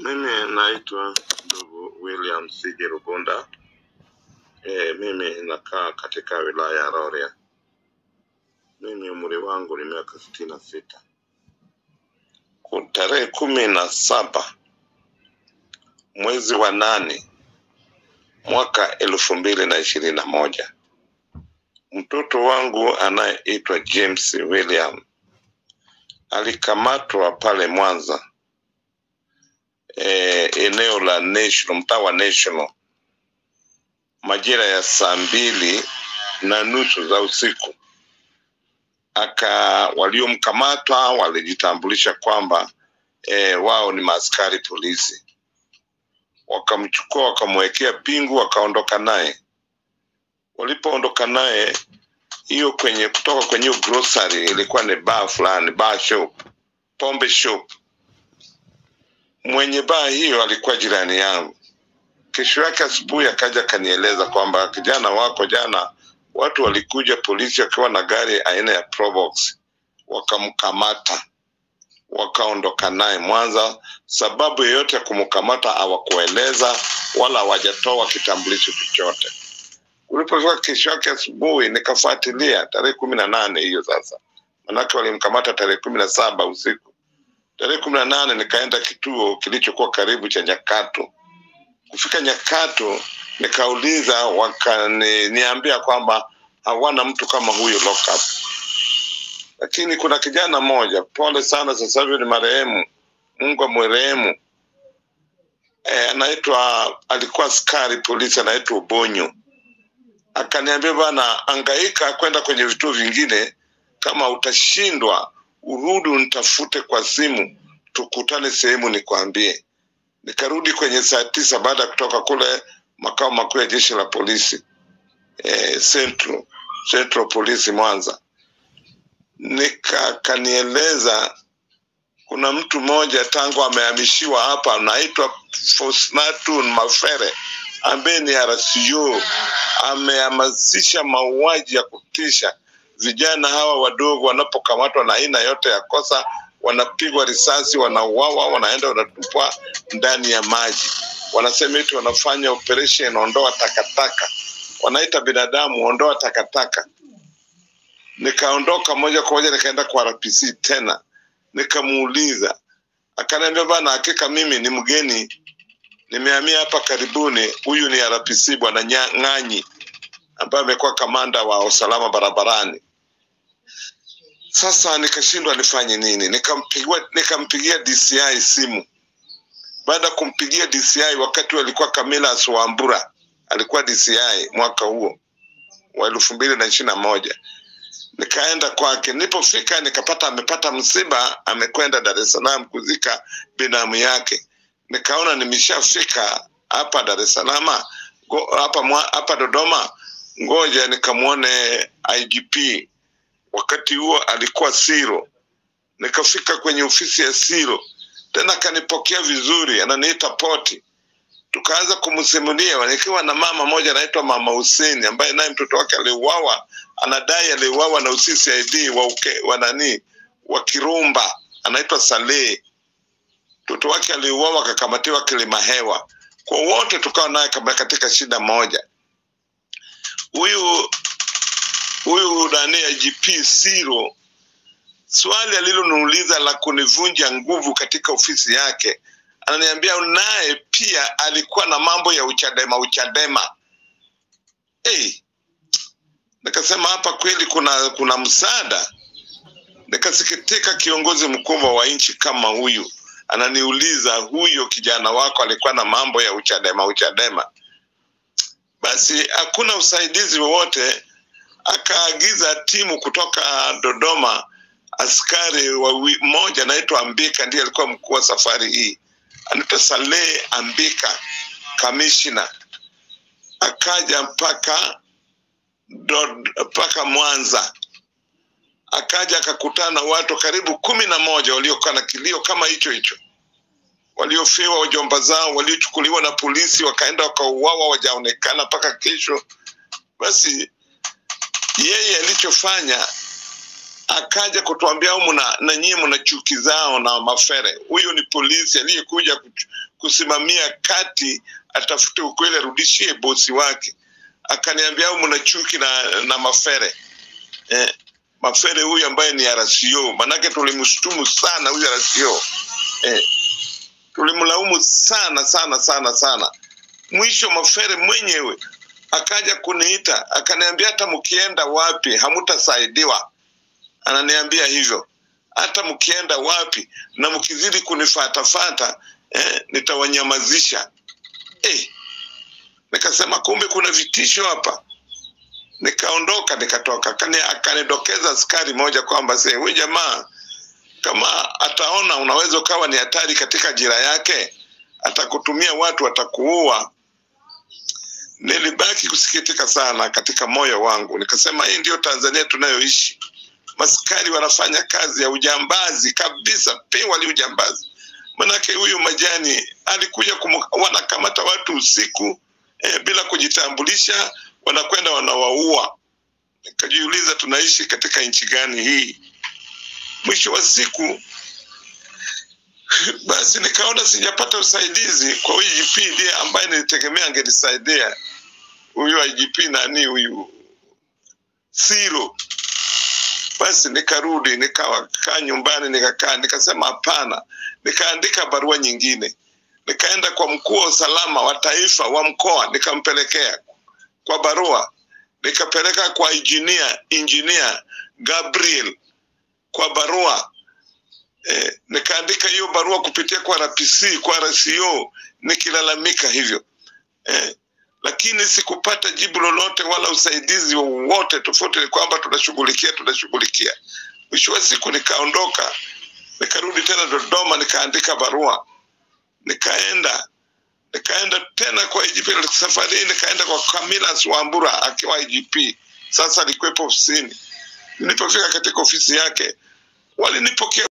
Mimi naitwa ndugu William Siji Rugunda. E, mimi nakaa katika wilaya ya Rorya. Mimi umri wangu ni miaka sitini na sita. Ku- Tarehe kumi na saba mwezi wa nane mwaka elfu mbili na ishirini na moja mtoto wangu anayeitwa James William alikamatwa pale Mwanza eh, eneo la National, mtaa wa National majira ya saa mbili na nusu za usiku. Aka waliomkamata walijitambulisha kwamba eh, wao ni maaskari polisi, wakamchukua wakamwekea pingu, wakaondoka naye. Walipoondoka naye hiyo kwenye kutoka kwenye hiyo grocery, ilikuwa ni bar fulani, bar shop, pombe shop. Mwenye baa hiyo alikuwa jirani yangu. Kesho yake asubuhi akaja akanieleza kwamba kijana wako jana, watu walikuja polisi wakiwa na gari aina ya Probox, wakamkamata wakaondoka naye Mwanza. Sababu yoyote ya kumkamata hawakueleza wala hawajatoa kitambulisho chochote. Ulipofika kesho yake asubuhi, nikafuatilia tarehe kumi na nane hiyo sasa, manake walimkamata tarehe kumi na saba usiku. Tarehe kumi na nane nikaenda kituo kilichokuwa karibu cha Nyakato. Kufika Nyakato nikauliza, wakaniambia kwamba hawana mtu kama huyo lockup, lakini kuna kijana mmoja, pole sana, sasa hivi ni marehemu, Mungu amwrehemu, e, anaitwa alikuwa askari polisi, anaitwa Ubonyo. Akaniambia bana, angaika kwenda kwenye vituo vingine, kama utashindwa urudi unitafute kwa simu, tukutane sehemu nikwambie. Nikarudi kwenye saa tisa baada ya kutoka kule makao makuu ya jeshi la polisi eh, Central, Central Police Mwanza. Nika kanieleza kuna mtu mmoja tangu amehamishiwa hapa anaitwa Fosnatun Mafere ambaye ni RCO amehamasisha mauaji ya kutisha. Vijana hawa wadogo wanapokamatwa na aina yote ya kosa, wanapigwa risasi, wanauawa, wanaenda wanatupwa ndani ya maji. Wanasema eti wanafanya operation ondoa takataka, wanaita binadamu ondoa takataka. Nikaondoka moja kwa moja nikaenda kwa RPC tena, nikamuuliza, akaniambia bana, hakika mimi ni mgeni, nimehamia hapa karibuni. Huyu ni RPC bwana Nya- Ng'anyi ambaye amekuwa kamanda wa usalama barabarani. Sasa nikashindwa nifanye nini, nikampigia nikampigia DCI simu. Baada ya kumpigia DCI, wakati alikuwa Camillus Wambura alikuwa DCI mwaka huo wa elfu mbili na ishirini na moja nikaenda kwake. Nilipofika nikapata amepata msiba, amekwenda Dar es Salaam kuzika binamu yake. Nikaona nimeshafika hapa Dar es Salaam, go- hapa mwa- hapa Dodoma, ngoja nikamwone IGP. Wakati huo alikuwa Siro. Nikafika kwenye ofisi ya Siro, tena akanipokea vizuri, ananiita poti tukaanza kumsimulia nikiwa na mama moja anaitwa mama Hussein ambaye naye mtoto wake aliuawa, anadai aliuawa na UCCID wa uke, wa nani wa Kirumba, anaitwa Saleh. Mtoto wake aliuawa akakamatiwa Kilimahewa. Kwa wote tukawa naye kama katika shida moja. Huyu huyu nani IGP Siro, swali aliloniuliza la kunivunja nguvu katika ofisi yake ananiambia naye pia alikuwa na mambo ya uchadema uchadema. Hey, nikasema hapa kweli kuna kuna msaada. Nikasikitika, kiongozi mkubwa wa nchi kama huyu ananiuliza huyo kijana wako alikuwa na mambo ya uchadema uchadema. Basi hakuna usaidizi wowote, akaagiza timu kutoka Dodoma, askari wawi- mmoja anaitwa Ambika, ndiye alikuwa mkuu wa safari hii anaitwa Saleh Ambika, kamishna, akaja mpaka Dod- mpaka Mwanza, akaja akakutana na watu karibu kumi na moja waliokuwa na kilio kama hicho hicho, waliofiwa wajomba zao, waliochukuliwa na polisi wakaenda wakauawa, wajaonekana mpaka kesho. Basi yeye alichofanya akaja kutuambia au mna na nyie mna chuki zao na mafere. Huyu ni polisi aliyekuja kuch- kusimamia kati, atafute ukweli, arudishie bosi wake. Akaniambia au mna chuki na, na Mafere eh, Mafere huyu ambaye ni RCO, manake tulimshtumu sana huyu RCO eh, tulimlaumu sana sana sana sana. Mwisho Mafere mwenyewe akaja kuniita akaniambia, hata mkienda wapi hamutasaidiwa. Ananiambia hivyo, hata mkienda wapi na mkizidi kunifatafata eh, nitawanyamazisha. Eh, nikasema kumbe kuna vitisho hapa. Nikaondoka nikatoka, Akani- akanidokeza askari moja kwamba se huyu jamaa kama ataona unaweza ukawa ni hatari katika jira yake, atakutumia watu, atakuua. Nilibaki kusikitika sana katika moyo wangu, nikasema hii ndiyo Tanzania tunayoishi. Maskari wanafanya kazi ya ujambazi kabisa, pewali ujambazi. Manake huyu Majani alikuja kumu, wanakamata watu usiku eh, bila kujitambulisha, wanakwenda wanawaua. Nikajiuliza, tunaishi katika nchi gani hii? Mwisho wa siku basi nikaona sijapata usaidizi kwa huyu IGP ndiye ambaye nilitegemea angenisaidia. Huyu IGP nani huyu Siro. Basi nikarudi nikakaa nyumbani, nikakaa nikasema hapana, nikaandika barua nyingine, nikaenda kwa mkuu wa usalama wa taifa wa mkoa, nikampelekea kwa barua, nikapeleka kwa engineer, engineer Gabriel kwa barua eh, nikaandika hiyo barua kupitia kwa RPC kwa RCO nikilalamika hivyo eh, lakini sikupata jibu lolote wala usaidizi wowote, tofauti ni kwamba tunashughulikia tunashughulikia. Mwisho wa siku nikaondoka, nikarudi tena Dodoma, nikaandika barua, nikaenda nikaenda tena kwa IGP. Safari hii nikaenda kwa Camillus Wambura akiwa IGP, sasa alikuwepo ofisini. Nilipofika katika ofisi yake walinipokea